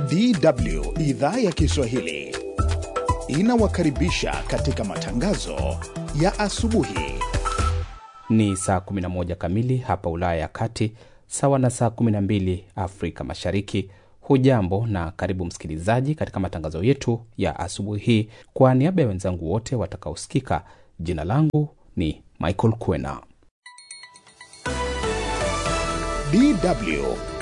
DW idhaa ya Kiswahili inawakaribisha katika matangazo ya asubuhi. Ni saa 11 kamili hapa Ulaya ya Kati, sawa na saa 12 Afrika Mashariki. Hujambo na karibu msikilizaji katika matangazo yetu ya asubuhi hii. Kwa niaba ya wenzangu wote watakaosikika, jina langu ni Michael Kwena. DW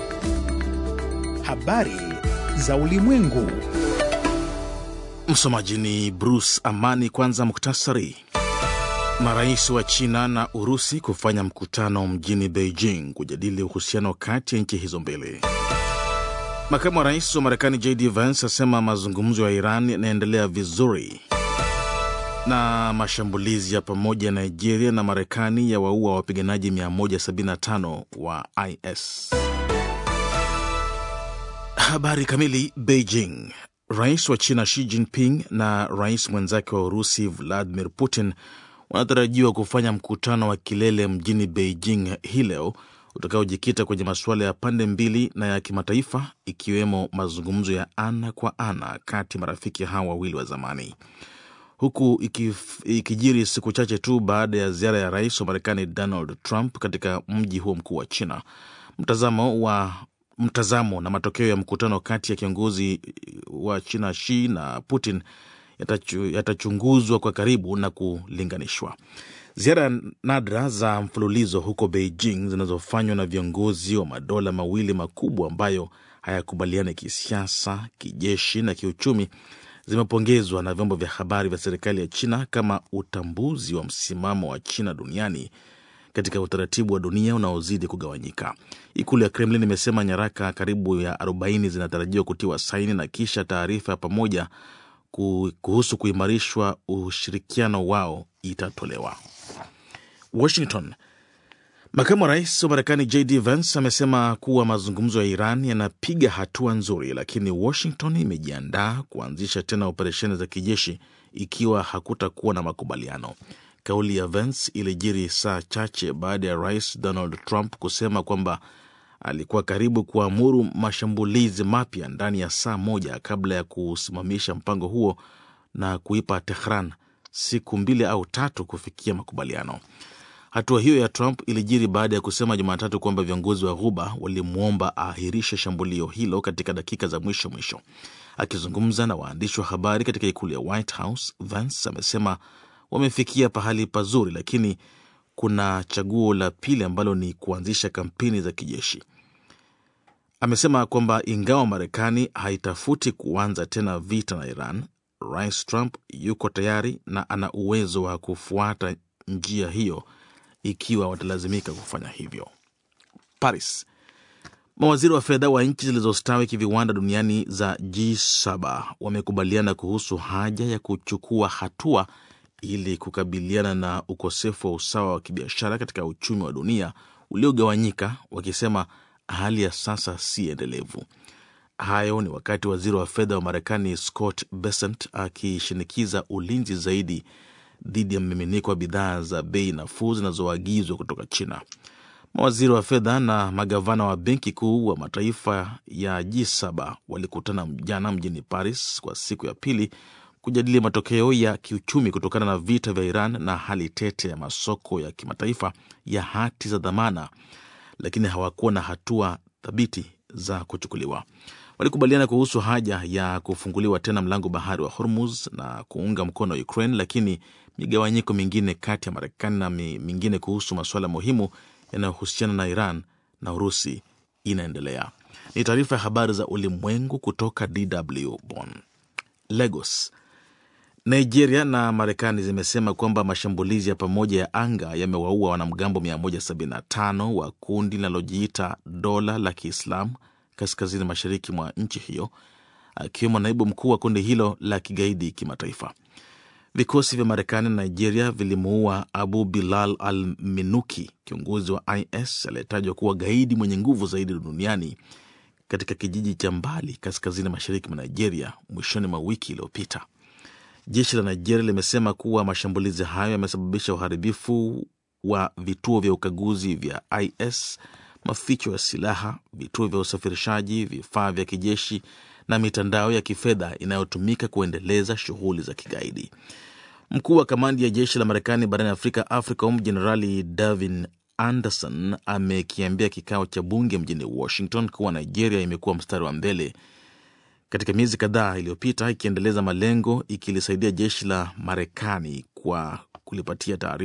habari za ulimwengu. Msomaji ni Bruce Amani. Kwanza muktasari. Marais wa China na Urusi kufanya mkutano mjini Beijing kujadili uhusiano kati ya nchi hizo mbili. Makamu wa rais wa Marekani JD Vance asema mazungumzo ya Iran yanaendelea vizuri. Na mashambulizi ya pamoja ya Nigeria na Marekani ya waua wapiganaji 175 wa IS. Habari kamili. Beijing. Rais wa China Xi Jinping na rais mwenzake wa Urusi Vladimir Putin wanatarajiwa kufanya mkutano wa kilele mjini Beijing hii leo utakaojikita kwenye masuala ya pande mbili na ya kimataifa ikiwemo mazungumzo ya ana kwa ana kati ya marafiki hawa wawili wa zamani, huku ikif, ikijiri siku chache tu baada ya ziara ya rais wa Marekani Donald Trump katika mji huo mkuu wa China. Mtazamo wa mtazamo na matokeo ya mkutano kati ya kiongozi wa China Xi na Putin yatachu, yatachunguzwa kwa karibu na kulinganishwa. Ziara nadra za mfululizo huko Beijing zinazofanywa na viongozi wa madola mawili makubwa ambayo hayakubaliani kisiasa, kijeshi na kiuchumi zimepongezwa na vyombo vya habari vya serikali ya China kama utambuzi wa msimamo wa China duniani katika utaratibu wa dunia unaozidi kugawanyika. Ikulu ya Kremlin imesema nyaraka karibu ya 40 zinatarajiwa kutiwa saini na kisha taarifa ya pamoja kuhusu kuimarishwa ushirikiano wao itatolewa. Washington. Makamu wa rais wa Marekani JD Vance amesema kuwa mazungumzo ya Iran yanapiga hatua nzuri, lakini Washington imejiandaa kuanzisha tena operesheni za kijeshi ikiwa hakutakuwa na makubaliano. Kauli ya Vance ilijiri saa chache baada ya rais Donald Trump kusema kwamba alikuwa karibu kuamuru mashambulizi mapya ndani ya saa moja kabla ya kusimamisha mpango huo na kuipa Tehran siku mbili au tatu kufikia makubaliano. Hatua hiyo ya Trump ilijiri baada ya kusema Jumatatu kwamba viongozi wa Ghuba walimwomba aahirishe shambulio hilo katika dakika za mwisho mwisho. Akizungumza na waandishi wa habari katika ikulu ya White House, Vance amesema wamefikia pahali pazuri, lakini kuna chaguo la pili ambalo ni kuanzisha kampeni za kijeshi. Amesema kwamba ingawa Marekani haitafuti kuanza tena vita na Iran, Rais Trump yuko tayari na ana uwezo wa kufuata njia hiyo ikiwa watalazimika kufanya hivyo. Paris. Mawaziri wa fedha wa nchi zilizostawi kiviwanda duniani za G7 wamekubaliana kuhusu haja ya kuchukua hatua ili kukabiliana na ukosefu wa usawa wa kibiashara katika uchumi wa dunia uliogawanyika, wakisema hali ya sasa si endelevu. Hayo ni wakati waziri wa fedha wa Marekani Scott Bessent akishinikiza ulinzi zaidi dhidi ya mmiminiko wa bidhaa za bei nafuu zinazoagizwa kutoka China. Mawaziri wa fedha na magavana wa benki kuu wa mataifa ya G7 walikutana jana mjini Paris kwa siku ya pili kujadili matokeo ya kiuchumi kutokana na vita vya Iran na hali tete ya masoko ya kimataifa ya hati za dhamana, lakini hawakuwa na hatua thabiti za kuchukuliwa. Walikubaliana kuhusu haja ya kufunguliwa tena mlango bahari wa Hormuz na kuunga mkono Ukraine, lakini migawanyiko mingine kati ya Marekani na mingine kuhusu masuala muhimu yanayohusiana na Iran na Urusi inaendelea. Ni taarifa ya habari za ulimwengu kutoka DW Bonn. Lagos. Nigeria na Marekani zimesema kwamba mashambulizi ya pamoja ya anga yamewaua wanamgambo 175 wa kundi linalojiita dola la Kiislamu kaskazini mashariki mwa nchi hiyo, akiwemo naibu mkuu wa kundi hilo la kigaidi kimataifa. Vikosi vya Marekani na Nigeria vilimuua Abu Bilal al Minuki, kiongozi wa IS aliyetajwa kuwa gaidi mwenye nguvu zaidi duniani katika kijiji cha mbali kaskazini mashariki mwa Nigeria mwishoni mwa wiki iliyopita. Jeshi la Nigeria limesema kuwa mashambulizi hayo yamesababisha uharibifu wa vituo vya ukaguzi vya IS, maficho ya silaha, vituo vya usafirishaji, vifaa vya kijeshi na mitandao ya kifedha inayotumika kuendeleza shughuli za kigaidi. Mkuu wa kamandi ya jeshi la Marekani barani Afrika, AFRICOM, Jenerali Davin Anderson amekiambia kikao cha bunge mjini Washington kuwa Nigeria imekuwa mstari wa mbele katika miezi kadhaa iliyopita ikiendeleza malengo ikilisaidia jeshi la Marekani kwa kulipatia taarifa